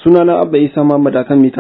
sunana abba isa muhammad akan mita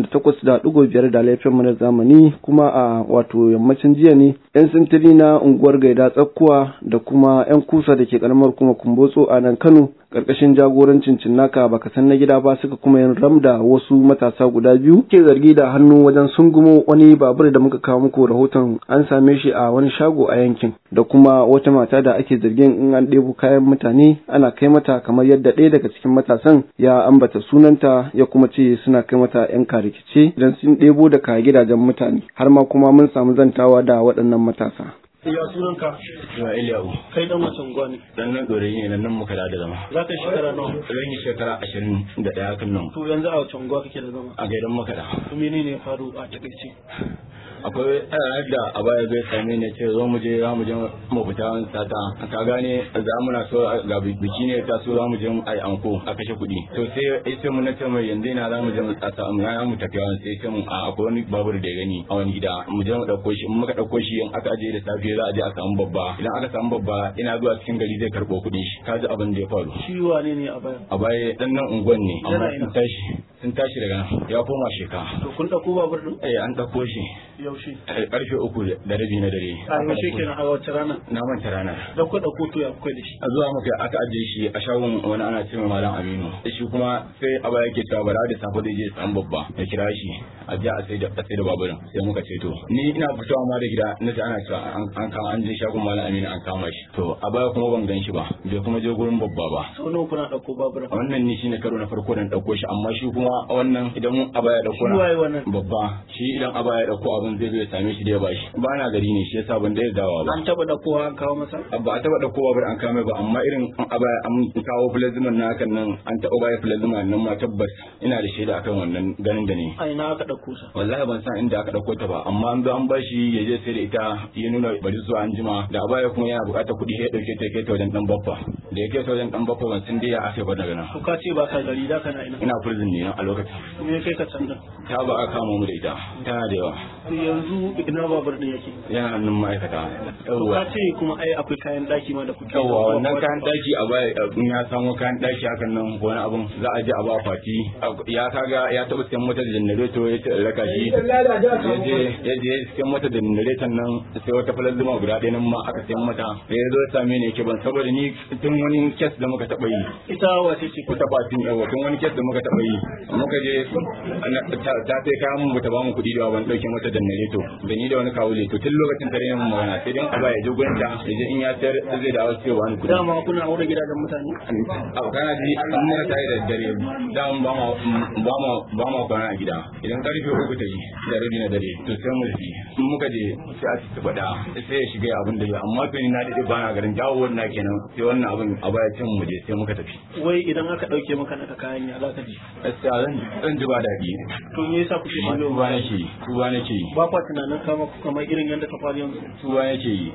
88.5 da laifin mu na zamani kuma a wato yammacin jiya ne yan sintiri na unguwar gaida tsakkuwa da kuma yan kusa da ke karamar kuma kumbotso a nan kano karkashin jagorancin cinnaka baka san na gida ba suka kuma yin ramda wasu matasa guda biyu ke zargi da hannu wajen sungumo wani babur da muka kawo muku rahoton an same shi a wani shago a yankin da kuma wata mata da ake zargin in an ɗebo kayan mutane ana kai mata kamar yadda ɗaya daga cikin matasan ya ambata sunanta ya kuma ce suna kai mata yan karikice don sun ɗebo daga gidajen mutane har ma kuma mun samu zantawa da waɗannan matasa. Ya sunanka? Yawa Iliyahu. Kai dan wasan gwani. Dan nan ɗorayi ne nan nan muka da zama. Za ka yi shekara nawa? Zan yi shekara ashirin da ɗaya kan nan. To yanzu a wacan gwa kake da zama? A gaidan makada. To menene ya faru a takaice? akwai ranar da a baya zai same ne ce zo mu je za mu je mu fita wani sata ka gane za mu na so ga biki ne ta so za mu je ai anko a kashe kuɗi to sai sai mu na ce mai yanzu ina za mu je mu sata mu ya mu tafi wani sai ce mu a akwai wani babur da ya gani a wani gida mu je mu dauko shi in muka dauko shi in aka aje da safe za a je a samu babba idan aka samu babba ina zuwa cikin gari zai karɓo kuɗin shi ka ji abin da ya faru Shi wane ne a baya? a baya dan nan unguwan ne amma Yana ina? sun tashi sun tashi daga nan ya koma sheka To kun ɗauko babur ɗin? eh an dauko shi Yaushe? eh, karfe uku da rabi na dare A yaushe kenan a wace rana? na manta ranar Da ku ɗauko to ya kuka da shi? a zuwa muka aka ajiye shi a shagon wani ana ce mai malam aminu shi kuma sai aba yake cewa bara da safe zai je san babba ya kira shi a je a sai da a sai da baburin sai muka ce to ni ina fitowa ma da gida na ji ana cewa an an kama an je shagon malam aminu an kama shi to a baya kuma ban gan shi ba bai kuma je gurin babba ba Sau nawa kuna ɗauko babur? wannan ne shine karo na farko da na dauko shi amma shi kuma wannan idan aba ya dauko Shi waye wannan? babba shi idan aba ya dauko abin zai zo ya same shi da ya bashi ba na gari ne shi yasa ban da dawa ba An taɓa ɗaukowa an kawo masa? ba a taba dauko babur an kame ba amma irin a baya an kawo plasman na hakan nan an taba baya plasman nan ma tabbas ina da shaida akan wannan ganin da ne A ina aka ɗauko sa? wallahi ban san inda aka dauko ta ba amma an zo an bashi ya je sai da ita ya nuna bari zuwa an jima da a baya kuma yana bukatar kuɗi ya dauke ta ya kai ta wajen dan baffa da ya kai ta wajen dan baffa ban san dai ya aka ba daga nan To ka ce ba ka gari da kana ina? ina prison ne a lokacin Me ya kai ka can da? ta ba aka kama mu da ita tana da yawa To yanzu ina babur ɗin yake? yana hannun ma'aikata To yawwa ka ce kuma ai akwai kayan ɗaki ma da kuke yawa wannan kayan daki a baya in ya samu kayan daki hakan nan ko wani abun za a je a ba fati ya kaga ya taba siyan mota da janareto ya ce in raka shi ya je ya je siyan mota da janareton nan sai wata falazuma guda ɗaya nan ma aka siyan mata da ya zo ya same ni yake ban saboda ni tun wani kes da muka taɓa yi Ita wace ce ko ta fatin yawa tun wani kes da muka taɓa yi muka je ana- ta ta sai kayan mu bata ba mu kuɗi da ban ɗauke mata janareto da ni da wani kawule to tun lokacin tare mun magana sai dan a baya je gurin ta ya je in ya sayar zai dawo sai ya bani kuɗi dama kuna aure gidajen mutane? abu kana ji an muna tare da dare da mun ba ma ba ma ba ma kwana a gida idan karfe uku ta yi da rabi na dare to sai mu tafi in muka je sai a ci faɗa sai ya shiga abin da ya amma to ni na dade ba na garin dawo wannan kenan sai wannan abin a baya cin mu je sai muka tafi Wai idan aka ɗauke maka naka kayan ya za ka ji? gaskiya zan zan ji ba daɗi To me yasa kuke amma shigo tuba nake yi tuba nake yi ba kwa tunanin kama ku kamar irin yadda ta faru yanzu tuba nake yi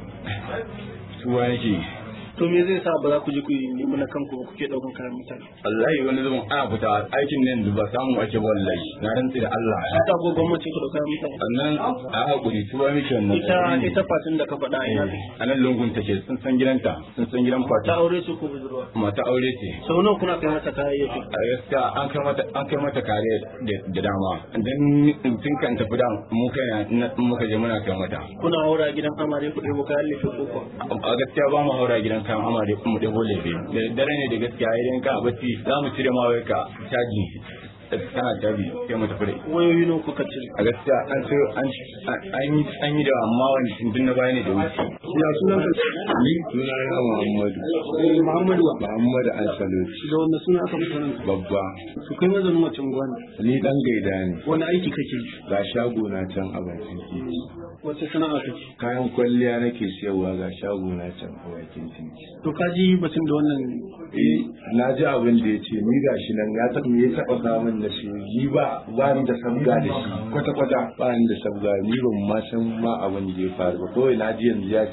tuba nake yi to me zai sa ba za ku je ku yi nemi na kanku ba kuke daukan kayan mutane wallahi wani zaman ana fita aikin nan da ba samu ake ba wallahi na rantsi da Allah ta go gwamnati ku dauka mutane sannan a hakuri tuba miki wannan ita ita fatin da ka faɗa a ina ne a nan lungun take sun san gidanta sun san gidan ta fata aure su ko budurwa mata aure ce sau nawa kuna kai mata kayayyaki a gaskiya an kai mata an kai mata kare da- da dama dan tun kan tafi da mu kai na muka je muna kai mata kuna haura gidan amare ku ɗebo kayan lefe ko kuwa a gaskiya ba mu haura gidan kayan amare mu ɗebo lebe da dare ne da gaskiya idan ka bacci za mu cire ma wai ka caji kana caji sai mu tafi da ita. wayoyi nawa kuka cire a gaskiya an ce an an yi an yi da amma wani tun na baya ne da wuce ya sunan ka Ni suna na Muhammadu. Muhammadu wa Muhammadu Ansalut. da wanda suna aka fita nan Babba. su kai mazanin macen gwani Ni dan gaida ne. wani aiki kake yi Ga shago na can a bakin titi. wace sana'a kake Kayan kwalliya nake siyarwa ga shago na can a bakin titi. to ka ji batun da wannan Eh, na ji abin da ya ce ni ga shi nan ya taɓa ya taɓa kawo min da shi ni ba ba ni da sabga da shi kwata kwata ba ni da sabga ni ban ma san ma abin da ya faru ba kawai na ji yanzu ya ce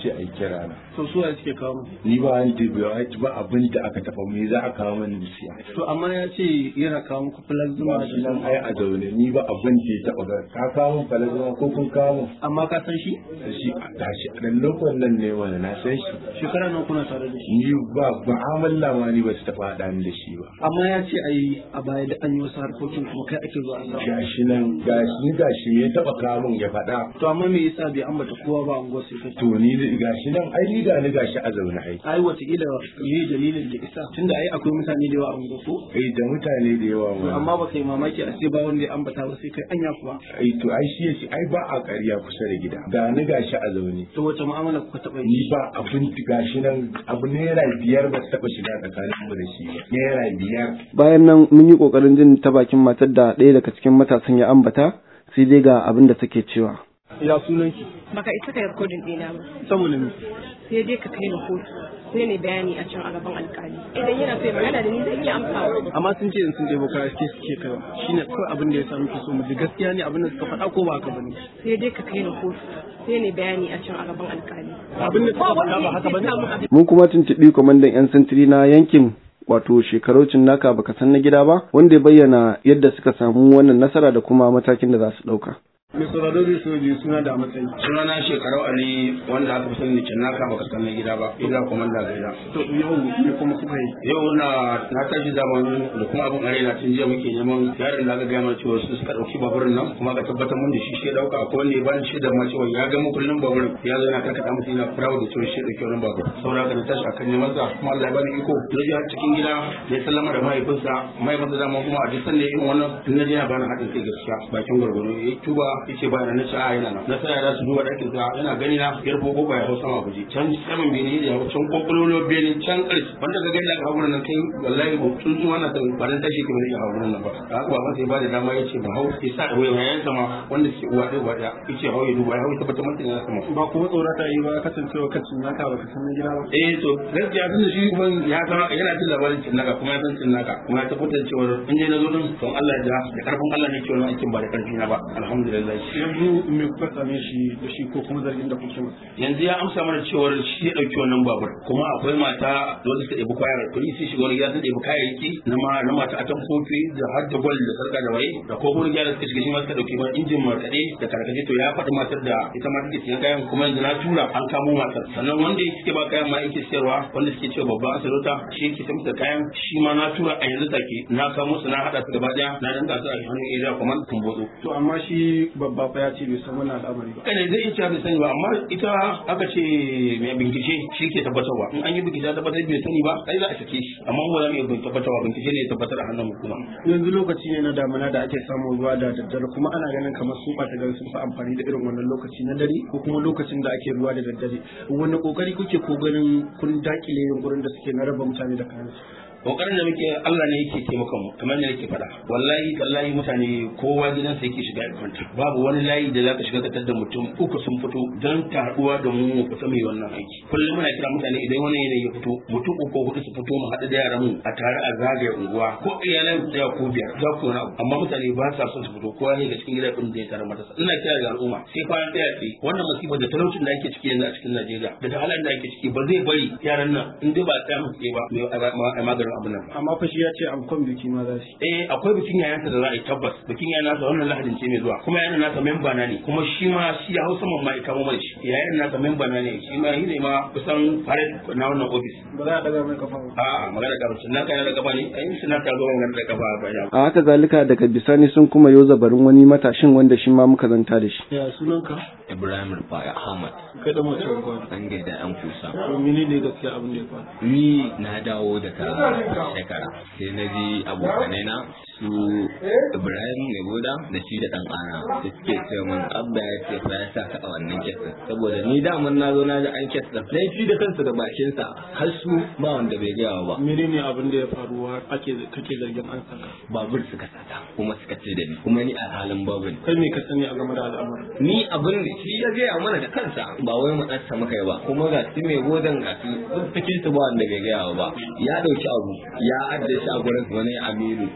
ce a yi kira na to su ya suke kawo mu ni ba an dubiya ba abin da aka tafa me za a kawo min siya to amma ya ce yana kawo muku plasma ba shi nan ai a zaune ni ba abin da ya taɓa ga ka kawo min falazama ko kun kawo min amma ka san shi shi a tashi a ɗan lokacin nan ne wani na san shi shekara nan kuna tare da shi ni ba mu'amala ma ni ba su taɓa haɗa ni da shi ba amma ya ce ai a baya da an yi wasu harkokin kuma kai ake zuwa Allah gashi nan gashi gashi ya taɓa kawo min ya faɗa to amma me yasa bai ambata kowa ba unguwar sai kai to ni da- gashi nan ai ni da ni gashi a zaune ai ai wataƙila ne dalilin da isa tunda ai akwai mutane da yawa a unguwar ko ai da mutane da yawa To ma amma ba kai mamaki a ce ba wanda ya ambata ba sai kai anya kuwa ai to ai shi yace ai ba a ƙarya kusa da gida ga ni gashi a zaune to wace mu'amala kuka taɓa ni yi ba abin gashi nan abu naira biyar ba su taɓa shiga tsakanin mu da shi ba naira biyar bayan nan mun yi kokarin jin ta bakin matar da ɗaya daga cikin matasan ya ambata sai dai ga abin da take cewa ya sunan ki baka isa ka yi rikodin ɗina ba saboda me sai dai ka kai ni kotu sai ne bayani a can a gaban alkali idan yana so ya magana da ni zan iya amsawa amma sun ce in sun ɗebo kaya ke suke kaiwa shine kawai abin da ya samu ke so mu ji gaskiya ne abin da suka faɗa ko ba haka bane sai dai ka kai ni kotu sai ne bayani a can a gaban alkali abin da suka faɗa ba haka bane mun kuma tuntuɓi kwamandan 'yan sintiri na yankin wato shekaraucin naka baka san na gida ba wanda ya bayyana yadda suka samu wannan nasara da kuma matakin da za su ɗauka. mai sauraro zai so ji suna da matsayi sunana shekarau ali wanda aka fi sani da naka baka san na gida ba ina komanda gaida to yau me kuma kuka yi yau na na tashi zaman da kuma abin are na tun jiya muke neman yaron da aka gaya mana cewa su suka dauki baburin nan kuma aka tabbatar mun da shi shi ya dauka akwai wanda ya bani shi da ma cewa ya ga kullum baburin ya zo yana karkata musu yana proud da cewa shi ya dauki wannan babur saboda haka na tashi akan neman sa kuma Allah ya bani iko na je cikin gida ya sallama da mahaifinsa mahaifinsa dama kuma a duk sanda ya yi wannan in na je na bani haɗin kai gaskiya bakin gwargwaro ya yi tuba ya ce bayan na ce a yana nan na sa yara su duba ɗakin sa yana gani na ya rufo kofa ya hau sama guje can saman bene da ya hau can kwakwalwar bene can ƙarshe wanda ka gani aka hau wurin nan kai wallahi ba tun zuwa na san ba dan tashi ke bane ya hau wurin nan ba da haka ba masa ya bada dama ya ce ba hau ya sa ɗaure yayan sama wanda suke uwa ɗaya uwa ɗaya ya ce hau ya duba ya hau ya tabbatar masa yana sama ba kuma tsorata yi ba kasancewa kacin naka baka san na gida ba eh to gaskiya tun da shi kuma ya san yana jin labarin cin naka kuma ya san cin naka kuma ya tabbatar cewa in je na zo din don Allah ya da da karfin Allah ne ke wannan aikin ba da karfi na ba alhamdulillah yanzu me kuka same shi da shi ko kuma zargin da kuke masa yanzu ya amsa mana cewar shi ya dauki wannan babur kuma akwai mata wanda suka ɗebi kayan kuɗi sai shiga wani gida sun ɗebi kayayyaki na ma na mata a can kofi da har da gwal da sarka da waye da ko wani gida suka shiga shi ma suka ɗauki ma injin markaɗe da karkace to ya faɗi matar da ita ma take siyan kayan kuma yanzu na tura an kamo matar sannan wanda suke ba kayan ma yake siyarwa wanda suke cewa babban asirota shi yake samsa kayan shi ma na tura a yanzu take na kamo su na haɗa su gaba ɗaya na danka su a hannun area command kumbodo to amma shi babba fa ya ce bai san wannan al'amari ba kana zai iya cewa bai sani ba amma ita aka ce mai bincike shi ke tabbatarwa in an yi bincike tabbatar bai sani ba sai za a sake shi amma mu ba za mu iya tabbatarwa bincike ne ya tabbatar a hannun hukuma yanzu lokaci ne na damuna da ake samun ruwa da daddare kuma ana ganin kamar su ɓata gari sun fi amfani da irin wannan lokaci na dare ko kuma lokacin da ake ruwa da daddare wani kokari kuke ko ganin kun dakile yunkurin da suke na raba mutane da kayan su kokarin da muke Allah ne yake taimaka mu kamar da nake faɗa wallahi tallahi mutane kowa gidansa yake shiga ya kwanta babu wani layi da zaka shiga ka tada mutum uku sun fito don taruwa da mu mu fita mai wannan aiki kullum muna kira mutane idan wani yanayi ya fito mutum uku ko hudu su fito mu haɗu da yaran mu a tare a zagaye unguwa ko iyalan da ko biyar za ku wani abu amma mutane ba sa son su fito kowa ne ga cikin gidan ɗin da ya tare matasa ina kira ga al'umma sai kwanan ɗaya tsaye wannan musibar da talaucin da ake ciki yanzu a cikin Najeriya da ta halin da ake ciki ba zai bari yaran nan in dai ba a tsaya musu ba mai maganin abin nan ba amma fa shi ya ce amkon biki ma za su eh akwai bikin yayansa da za a yi tabbas bikin yayan nasa wannan lahadin ce mai zuwa kuma yayan nasa memba na ne kuma shi ma shi ya hausa man ma kamo mai shi yayan nasa memba na ne shi ma shi ne ma kusan fare na wannan ofis ba za a daga mai kafa ba a'a magana da kafa na kai da kafa ne ai shi na ta zo magana da kafa ba ya A haka zalika daga bisani sun kuma yo zabarin wani matashin wanda shi ma muka zanta da shi. ya sunanka Ibrahim Rufai Ahmad kai da mace ruwa an gaida yan kusa. to mene ne gaskiya abin da ya faru Ni na dawo daga shekara sai na ji abokanai na su Ibrahim mai goda da shi da ɗan ana da suke ce min abba ya ce fa ya sa ka a wannan kesin saboda ni daman na zo na ji an kesin sai shi da kansa da bakinsa har su ba wanda bai gaya ba mene ne abin da ya faru ake kake zargin an saka babur suka sata kuma suka ce da ni kuma ni a halin babu ne kai me ka sani a game da al'amarin ni abin da shi ya gaya mana da kansa ba wai mu ɗansa muka yi ba kuma ga su mai godan ga su cikin su ba wanda bai gaya ba ya ɗauki abu ya ajiye shi a gurin wani amiru ya ajiye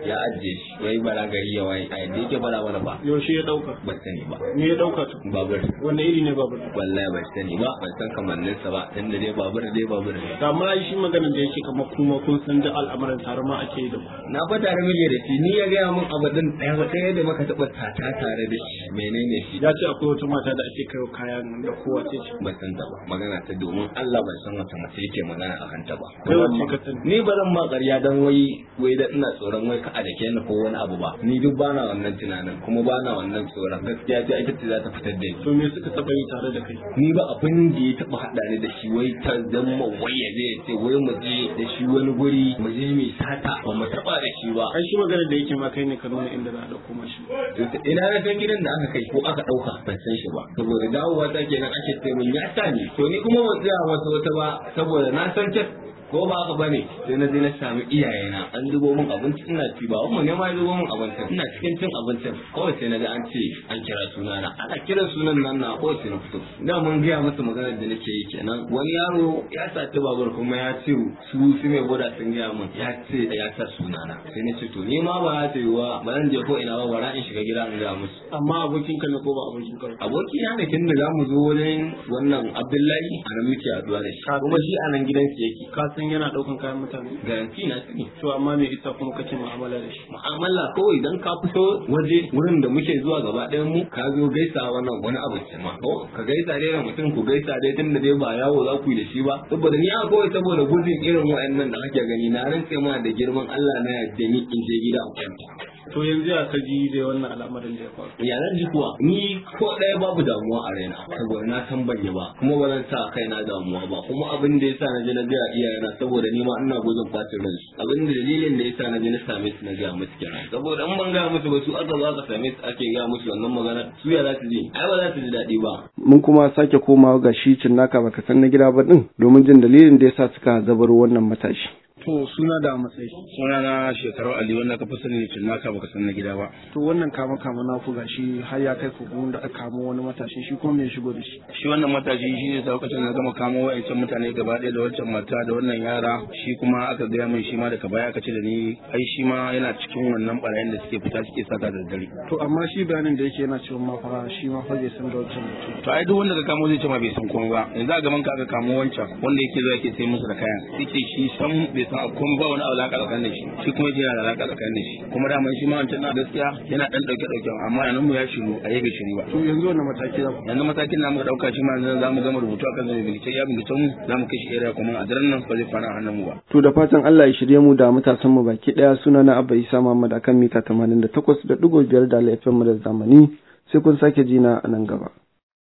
da shi wai bara gari ya waye a yadda yake bara mana ba yaushe ya dauka ban sani ba me ya dauka to babur wanda iri ne babur wallahi ban sani ba ban san kamanninsa ba tunda dai babur dai babur ne da ma shi maganar da yake kamar kuma kun san da al'amuran tare ma ake yi da ku na fa tare muke da shi ni ya gaya min abadin ɗaya ba ɗaya da muka taɓa tata tare da shi menene shi ya ce akwai wata mata da ake kai kayan da kowa ce ce ban san ta ba magana ta domin Allah ban san wata mace yake magana a kanta ba kai wacce ka sani ni ba zan ma ƙarya dan wai wai da ina tsoron wai ka a dake ni ko wani abu ba ni duk bana wannan tunanin kuma bana wannan tsoron gaskiya ce ita ce za ta fitar da ni to me suka taba yi tare da kai ni ba abin da ya taba hada ni da shi wai ta zama wai ya je ya ce wai mu je da shi wani guri mu je mu sata ba mu taba da shi ba ai shi maganar da yake ma kai ne ka nuna inda za a dauko mashi To, ina na san gidan da aka kai ko aka dauka ban san shi ba saboda dawowa ta kenan ake ce mun ya sa ni to ni kuma ban tsaya wata wata ba saboda na san kes ko ba haka bane sai na je na sami iyayena an zubo min abinci ina ci ba mu ne ma ya zubo min abincin ina cikin cin abincin kawai sai na ga an ce an kira sunana ana kiran sunan nan na kawai sai na fito da mun gaya musu maganar da nake yi kenan wani yaro ya saci babur kuma ya ce su su mai boda sun gaya min ya ce ya sa sunana sai na ce to ni ma ba za ta yi wa ba zan je ko ina ba bara in shiga gida in gaya musu amma abokin ka ne ko ba abokin ka ba aboki na ne tun da za mu zo wajen wannan abdullahi a nan muke haduwa da shi kuma shi a nan gidansu yake ka san yana daukan kayan mutane garanti na sani to amma me isa kuma kake mu'amala da shi mu'amala kawai idan ka fito waje wurin da muke zuwa gaba ɗayan mu ka zo gaisa wannan wani abu ce ma ko ka gaisa dai da mutum ku gaisa dai tun da dai ba yawo za ku yi da shi ba saboda ni a kawai saboda gudun irin wa'annan da kake gani na rantse ma da girman Allah na yadda ni in je gida a kwanta to yanzu ya ka ji da wannan al'amarin da ya faru ya zan ji kuwa ni ko ɗaya babu damuwa a raina saboda na san ban yi ba kuma ba zan sa kaina damuwa ba kuma abin da yasa na je na gaya iyayena saboda ni ma ina gudun bacin ransu abin da dalilin da yasa na je na same su na gaya musu kenan saboda in ban gaya musu ba su aka zo aka same su ake gaya musu wannan magana su ya za su ji ai ba za su ji daɗi ba mun kuma sake komawa ga shi cinnaka baka san na gida ba din domin jin dalilin da yasa suka zabaro wannan matashi to suna da matsayi suna na shekaru ali wanda ka fi sani tun naka baka san na gida ba to wannan kama kama na ku gashi har ya kai ku da aka kamo wani matashi shi kuma me ya shigo da shi shi wannan matashi shi ne lokacin na gama kamo wa'ancan mutane gaba ɗaya da wancan mata da wannan yara shi kuma aka gaya min shi ma daga baya aka ce da ni ai shi ma yana cikin wannan barayin da suke fita suke sata da dare to amma shi bayanin da yake yana cewa ma fara shi ma fa bai san da wancan mutum to ai duk wanda ka kamo zai ce ma bai san komai ba yanzu a gaban ka aka kamo wancan wanda yake zuwa yake sai musu da kayan yake shi san bai san komai ba wani alaka tsakanin da shi shi kuma yake yana da alaka tsakanin da shi kuma da shi ma wancan na gaskiya yana dan dauke dauke amma yanan mu ya shiru a yabe shiru ba to yanzu wannan mataki za ku yanzu matakin namu da dauka shi ma yanzu za mu gama rubutu akan zama bincike ya bincike mu za mu kai shi area kuma a daren nan ba zai fara a hannun mu ba to da fatan Allah ya shirye mu da matasan mu baki daya suna na Abba Isa Muhammad akan mita 88.5 da FM mu da zamani sai kun sake jina a nan gaba